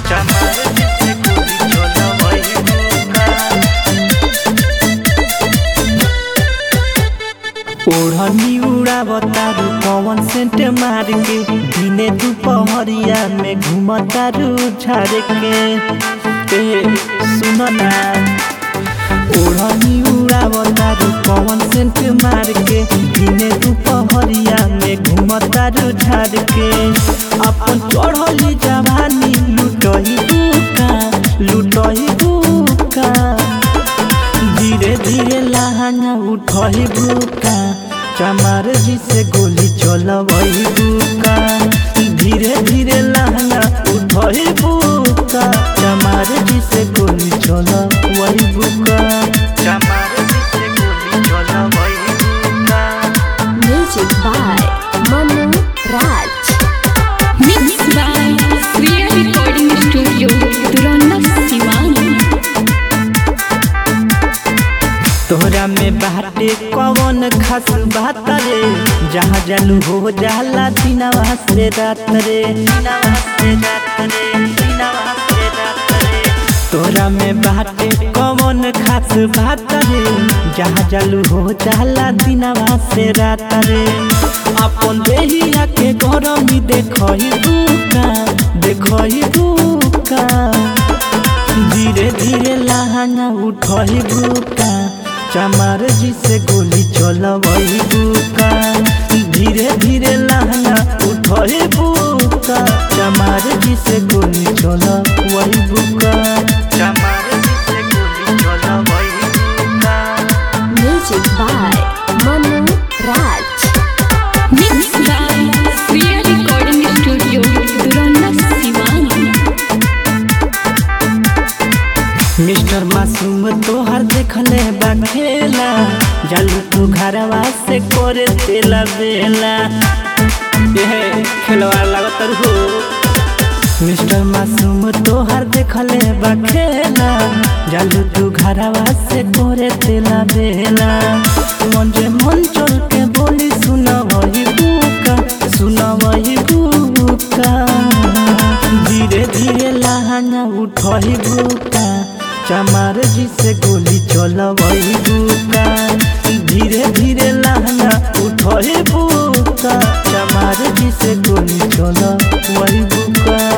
चमार जी से गोली चलवई बुका ओढ़नी उड़ावतारू पवन सेंट मार के दिने दुपहरिया में घूमतारू झाड़ के ए सुन ना ओढ़नी उड़ावतारू पवन सेंट मार के दिने दुपहरिया में घूमतारू झाड़ के अपन चढ़ली जवानी लुटही बुका लुटही बुका धीरे धीरे लहंगा उठही बुका चमार जी से गोली चलवही बुका धीरे धीरे लहंगा उठही बुका चमार जी से गोली चलवही बुका चमार जी से गोली चलवही बुका Music by Manu Raj. Mixed by Sriya Recording Studio, Duranda, Siwan. तोहरा में बाटे कौन खास बात रे जहाँ जालू हो जाला दिनवा से रात रे दिनवा से रात रे दिनवा से रात रे तोहरा में बाटे कौन खास बात रे जहाँ जालू हो जाला दिनवा से रात रे अपन देहिया के गरमी देखही बुका देखही बुका धीरे धीरे लहंगा उठही बुका चमार जी से गोली चलवही बुका धीरे धीरे लहंगा उठही बुका चमार जी से गोली चलवही बुका चमार जी से गोली चलवही बुका Music by Manu Raj. Mixed by Sriya Recording Studio, Duranda, Siwan. Mister मासूम तोहर देखले बा खेला जालू तू घरवा से करे तेला बेला ये खेलवा लागत हो मिस्टर मासूम तोहर देखले बा खेला जालू तू घरवा से करे तेला बेला मन जे मन चल के बोली सुना वही बुका सुना वही बुका धीरे धीरे लहंगा उठही बुका चमार जी से गोली चलवही बुका धीरे धीरे लहंगा उठही बुका चमार जी से गोली चलवही बुका